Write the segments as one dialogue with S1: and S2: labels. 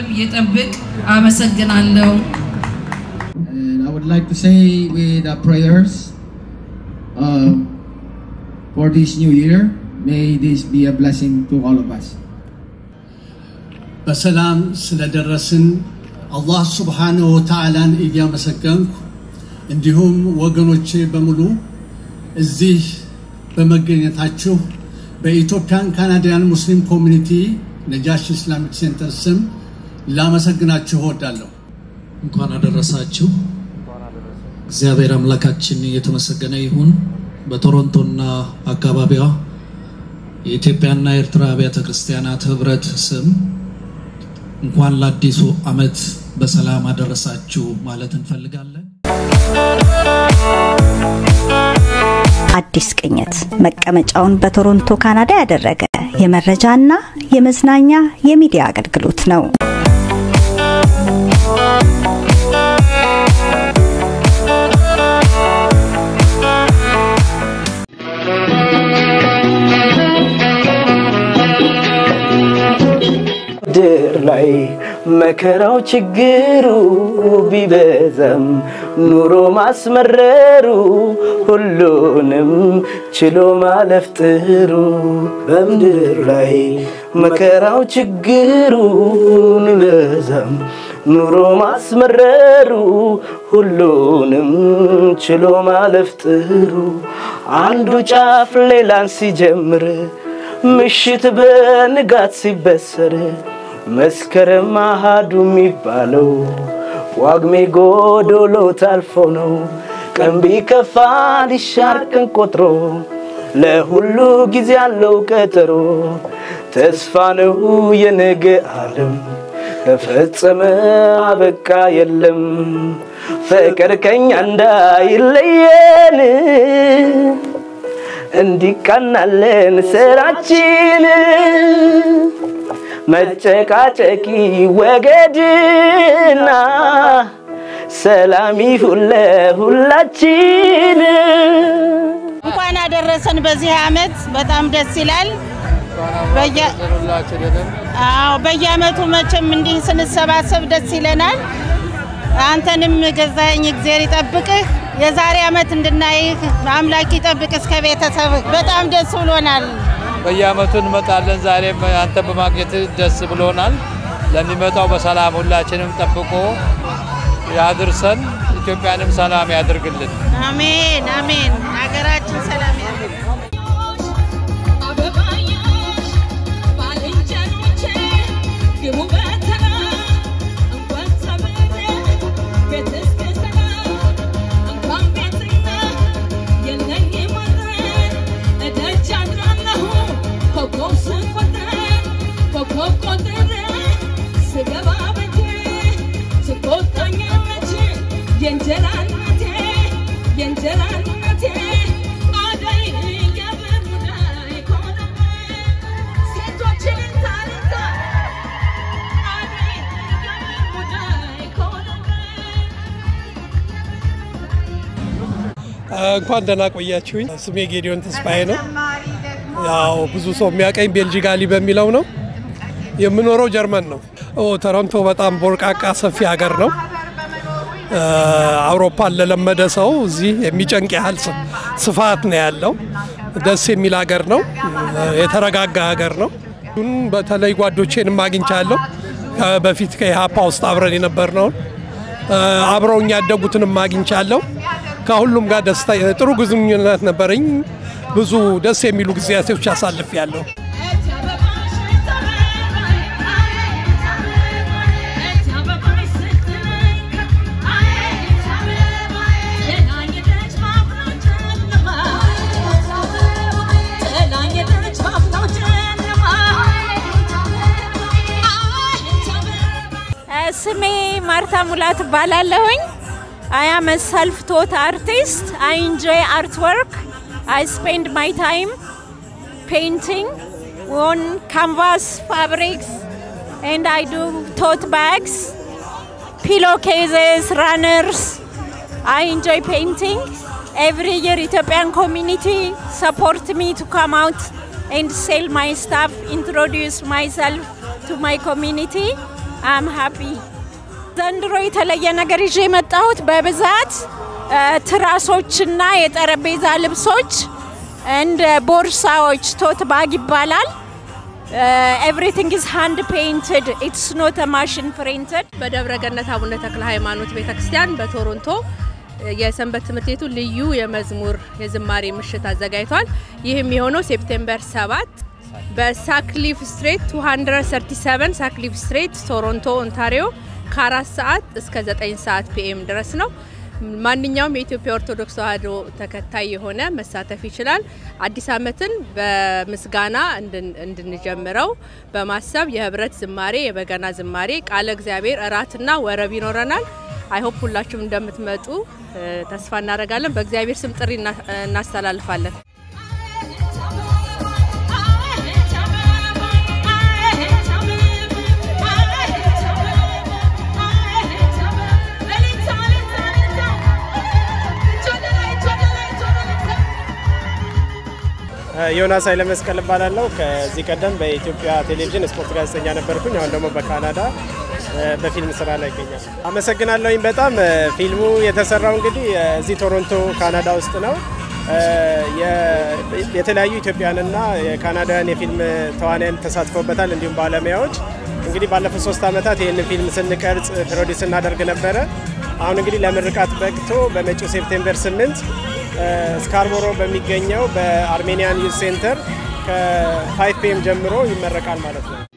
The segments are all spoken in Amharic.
S1: ዘላለም ይጠብቅ። አመሰግናለሁ።
S2: And I would like to say with uh, prayers uh, for this new year, may this be a blessing to all of us.
S3: በሰላም ስለደረስን አላህ ሱብሓነሁ ወተዓላን እያመሰገንኩ እንዲሁም ወገኖቼ በሙሉ እዚህ በመገኘታችሁ በኢትዮጵያን ካናዲያን ሙስሊም ኮሚኒቲ ነጃሽ ኢስላሚክ ሴንተር ስም ላመሰግናችሁ እወዳለሁ።
S4: እንኳን አደረሳችሁ። እግዚአብሔር አምላካችን የተመሰገነ ይሁን። በቶሮንቶና አካባቢዋ የኢትዮጵያና የኤርትራ አብያተ ክርስቲያናት ህብረት ስም እንኳን ለአዲሱ ዓመት በሰላም አደረሳችሁ ማለት እንፈልጋለን።
S5: አዲስ ቅኝት መቀመጫውን በቶሮንቶ ካናዳ ያደረገ የመረጃና የመዝናኛ የሚዲያ አገልግሎት ነው።
S6: ምድር ላይ መከራው ችግሩ ቢበዛም ኑሮ ማስመረሩ ሁሉንም ችሎ ማለፍ ጥሩ በምድር ላይ መከራው ችግሩ ቢበዛም ኑሮ ማስመረሩ ሁሉንም ችሎ ማለፍ ጥሩ አንዱ ጫፍ ሌላን ሲጀምር ምሽት በንጋት ሲበሰር መስከረም አሃዱ የሚባለው ጳጉሜ ጎዶሎ ታልፎ ነው። ቀን ቢከፋ ሊሻር ቀን ቆጥሮ ለሁሉ ጊዜ ያለው ቀጠሮ ተስፋ ነው የነገ ዓለም ተፈጸመ አበቃ የለም ፍቅር ከኛ እንዳይለየን እንዲቃናለን ስራችን መጨቃጨቂ ወገድና ሰላም ይሁን ለሁላችን።
S7: እንኳን አደረሰን በዚህ አመት በጣም ደስ ይላል። በየ- አዎ በየአመቱ መቼም እንዲህ ስንሰባሰብ ደስ ይለናል። አንተንም ገዛኸኝ እግዜር ይጠብቅህ። የዛሬ አመት እንድናይህ አምላክ ይጠብቅ እስከ ቤተሰብህ። በጣም ደስ ብሎናል።
S8: በየአመቱ እንመጣለን። ዛሬም አንተ በማግኘት ደስ ብሎናል። ለሚመጣው በሰላም ሁላችንም ጠብቆ ያድርሰን። ኢትዮጵያንም ሰላም ያድርግልን።
S7: አሜን አሜን። ሀገራችን ሰላም ያድርግ።
S9: የእንጀራ እናቴ የእንጀራ እናቴ አደይ የብር ሙዳይ ኮነመ ሴቶችን ታሪካ አደይ የብር ሙዳይ ኮነመ
S10: እንኳን ደህና ቆያችሁኝ። ስሜ ጌዲዮን ተስፋዬ ነው። ያው ብዙ ሰው የሚያቀኝ ቤልጂጋሊ በሚለው ነው። የምኖረው ጀርመን ነው። ኦ ቶሮንቶ በጣም ቦርቃቃ ሰፊ ሀገር ነው። እ፣ አውሮፓን ለለመደ ሰው እዚህ የሚጨንቅ ያህል ስ- ስፋት ነው ያለው። ደስ የሚል ሀገር ነው። እ፣ የተረጋጋ ሀገር ነው። እሱን በተለይ ጓዶቼንም አግኝቻለሁ። ከ- በፊት ከኢሃፓ ውስጥ አብረን የነበርነውን እ፣ አብረውኝ ያደጉትንም አግኝቻለሁ። ከሁሉም ጋር ደስታ ጥሩ ግንኙነት ነበረኝ። ብዙ ደስ የሚሉ ጊዜያቶች አሳልፌያለሁ።
S11: ስሜ ማርታ ሙላት እባላለሁኝ። አይ አም ሰልፍ ቶት አርቲስት አይ ኢንጆይ አርት ወርክ አይ ስፔንድ ማይ ታይም ፔይንቲንግ ኦን ካንቫስ ፋብሪክስ ኤንድ አይ ዱ ቶት ባግስ pillowcases, runners. I enjoy painting. Every year, Ethiopian community support me to come out and sell my stuff, introduce myself to my community. አም ሃፒ። ዘንድሮ የተለየ ነገር ይዤ የመጣሁት በብዛት እ፣ ትራሶችና የጠረጴዛ ልብሶች እንደ ቦርሳዎች ቶት ባግ ይባላል። ኤቭሪቲንግ ኢዝ ሃንድ ፔይንትድ ኢትስ ኖት ማሽን ፕሪንትድ።
S12: በደብረ ገነት አቡነ ተክለ ሃይማኖት ቤተክርስቲያን በቶሮንቶ የሰንበት ትምህርት ቤቱ ልዩ የመዝሙር የዝማሬ ምሽት አዘጋጅቷል። ይህም የሆነው ሴፕቴምበር 7 በሳክሊፍ ስትሬት 237 ሳክሊፍ ስትሬት ቶሮንቶ ኦንታሪዮ ከአራት ሰዓት እስከ 9 ሰዓት ፒኤም ድረስ ነው። ማንኛውም የኢትዮጵያ ኦርቶዶክስ ተዋሕዶ ተከታይ የሆነ መሳተፍ ይችላል። አዲስ ዓመትን በምስጋና እንድን- እንድንጀምረው በማሰብ የህብረት ዝማሬ፣ የበገና ዝማሬ፣ ቃለ እግዚአብሔር እራትና ወረብ ይኖረናል። አይሆፕ ሁላችሁም እንደምትመጡ እ፣ ተስፋ እናደርጋለን። በእግዚአብሔር ስም ጥሪ እና- እናስተላልፋለን።
S13: ዮናስ ኃይለመስቀል እባላለሁ። ከዚህ ቀደም በኢትዮጵያ ቴሌቪዥን ስፖርት ጋዜጠኛ ነበርኩኝ። አሁን ደግሞ በካናዳ እ፣ በፊልም ስራ ላይ ይገኛል። አመሰግናለሁኝ በጣም እ፣ ፊልሙ የተሰራው እንግዲህ እ፣ እዚህ ቶሮንቶ ካናዳ ውስጥ ነው። እ፣ የ- የተለያዩ ኢትዮጵያንና የካናዳውያን የፊልም ተዋንያን ተሳትፈውበታል፣ እንዲሁም ባለሙያዎች። እንግዲህ ባለፉት ሶስት ዓመታት ይህንን ፊልም ስንቀርጽ ፕሮዲስ እናደርግ ነበረ። አሁን እንግዲህ ለምርቃት በቅቶ በመጪው ሴፕቴምበር 8 ስካርቦሮ በሚገኘው በአርሜኒያን ዩዝ ሴንተር ከ5 ፒኤም ጀምሮ ይመረቃል ማለት ነው።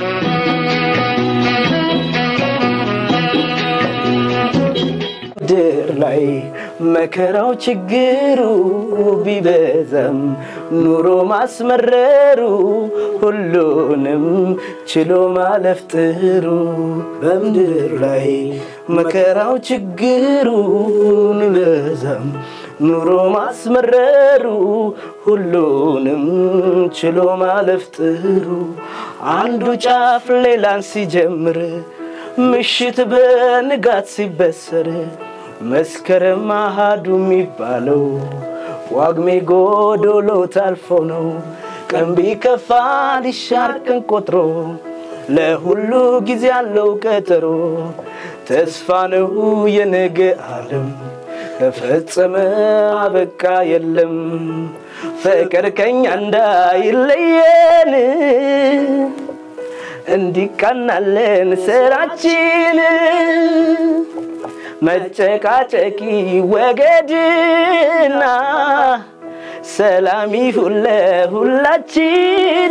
S6: ምድር ላይ መከራው ችግሩ ቢበዛም ኑሮ ማስመረሩ ሁሉንም ችሎ ማለፍ ጥሩ በምድር ላይ መከራው ችግሩ ቢበዛም ኑሮ ማስመረሩ ሁሉንም ችሎ ማለፍ ጥሩ አንዱ ጫፍ ሌላን ሲጀምር ምሽት በንጋት ሲበሰር መስከረም አሃዱ የሚባለው ዋግሜ ጎዶሎ ታልፎ ነው። ቀን ቢከፋ ሊሻር ቀን ቆጥሮ ለሁሉ ጊዜ ያለው ቀጠሮ ተስፋ ነው የነገ ዓለም ተፈጸመ አበቃ የለም ፍቅር ከኛ እንዳይለየን እንዲቃናለን ስራችን መጨቃጨቂ ወገድና ሰላም ይሁን ለሁላችን።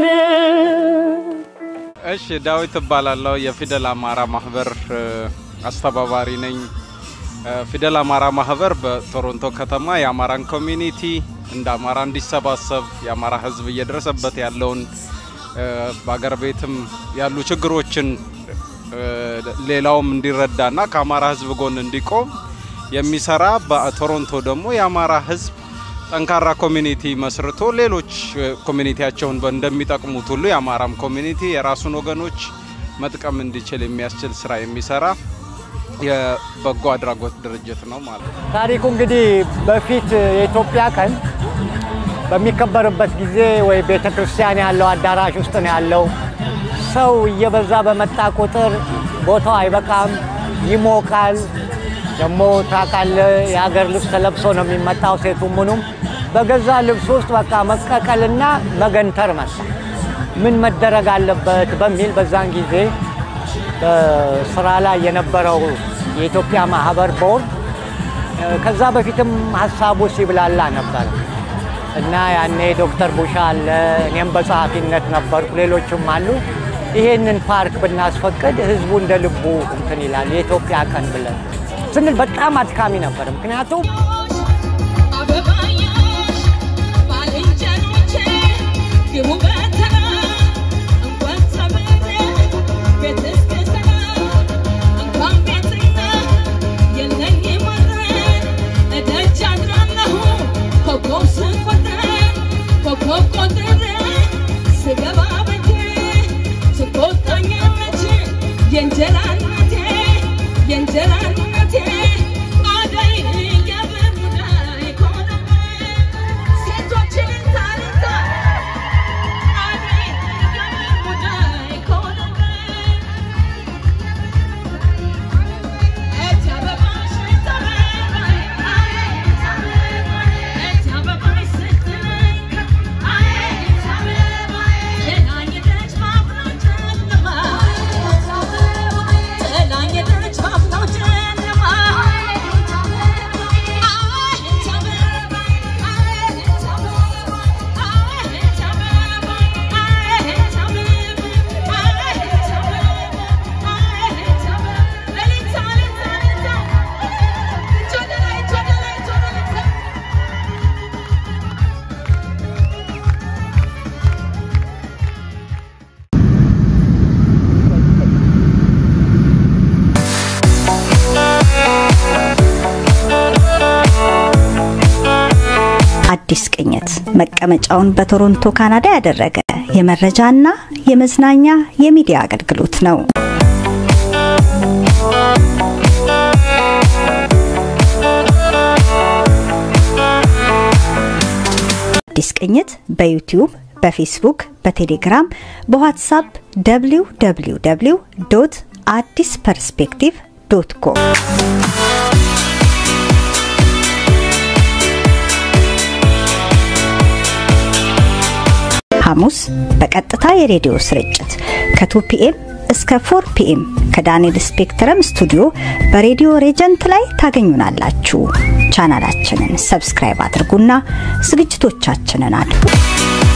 S14: እሺ ዳዊት እባላለሁ። የፊደል አማራ ማህበር እ፣ አስተባባሪ ነኝ። እ፣ ፊደል አማራ ማህበር በቶሮንቶ ከተማ የአማራን ኮሚኒቲ እንደ አማራ እንዲሰባሰብ የአማራ ሕዝብ እየደረሰበት ያለውን እ፣ በአገር ቤትም ያሉ ችግሮችን እ፣ ሌላውም እንዲረዳና ከአማራ ሕዝብ ጎን እንዲቆም የሚሰራ በቶሮንቶ ደግሞ የአማራ ሕዝብ ጠንካራ ኮሚኒቲ መስርቶ ሌሎች እ፣ ኮሚኒቲያቸውን በ- እንደሚጠቅሙት ሁሉ የአማራም ኮሚኒቲ የራሱን ወገኖች መጥቀም እንዲችል የሚያስችል ስራ የሚሰራ የበጎ አድራጎት ድርጅት ነው ማለት ነው።
S15: ታሪኩ እንግዲህ በፊት የኢትዮጵያ ቀን በሚከበርበት ጊዜ ወይ ቤተ ክርስቲያን ያለው አዳራሽ ውስጥ ነው ያለው። ሰው እየበዛ በመጣ ቁጥር ቦታው አይበቃም፣ ይሞቃል። ደግሞ ታውቃለህ፣ የሀገር ልብስ ተለብሶ ነው የሚመጣው። ሴቱም ምኑም በገዛ ልብስ ውስጥ በቃ መቀቀልና መገንተር መጣ። ምን መደረግ አለበት በሚል በዛን ጊዜ በስራ ላይ የነበረው የኢትዮጵያ ማህበር ቦርድ እ፣ ከዛ በፊትም ሀሳቡ ሲብላላ ነበር እና ያኔ ዶክተር ቡሻ አለ፣ እኔም በጸሐፊነት ነበርኩ፣ ሌሎችም አሉ። ይሄንን ፓርክ ብናስፈቅድ ህዝቡ እንደ ልቡ እንትን ይላል የኢትዮጵያ ቀን ብለን ስንል በጣም አድካሚ ነበር። ምክንያቱም
S9: አበባየሽ ባልንጀሮቼ ግቡ በተራ እንኳን ሰብሬ ቤት እስክሰራ እንኳን ቤትና የለኝም ወሬ እደጅ አድራለሁ ኮከብ ስቆጥር ኮከብ ቆጥሬ ስገባ ቤቴ ትቆጣኛለች የእንጀራ እናቴ የእንጀራ እናቴ አደይ የብር ሙዳይ ኮነቤ ሴቶችን ታሪታ አደይ የብር ሙዳይ ኮነቤ
S5: አዲስ ቅኝት መቀመጫውን በቶሮንቶ ካናዳ ያደረገ የመረጃና የመዝናኛ የሚዲያ አገልግሎት ነው። አዲስ ቅኝት በዩቲዩብ በፌስቡክ፣ በቴሌግራም፣ በዋትሳፕ www ዶት አዲስ ፐርስፔክቲቭ ዶት ኮም ሐሙስ በቀጥታ የሬዲዮ ስርጭት ከ2 ፒኤም እስከ 4 ፒኤም ከዳንኤል ስፔክትረም ስቱዲዮ በሬዲዮ ሬጀንት ላይ ታገኙናላችሁ። ቻናላችንን ሰብስክራይብ አድርጉና ዝግጅቶቻችንን አድርጉ።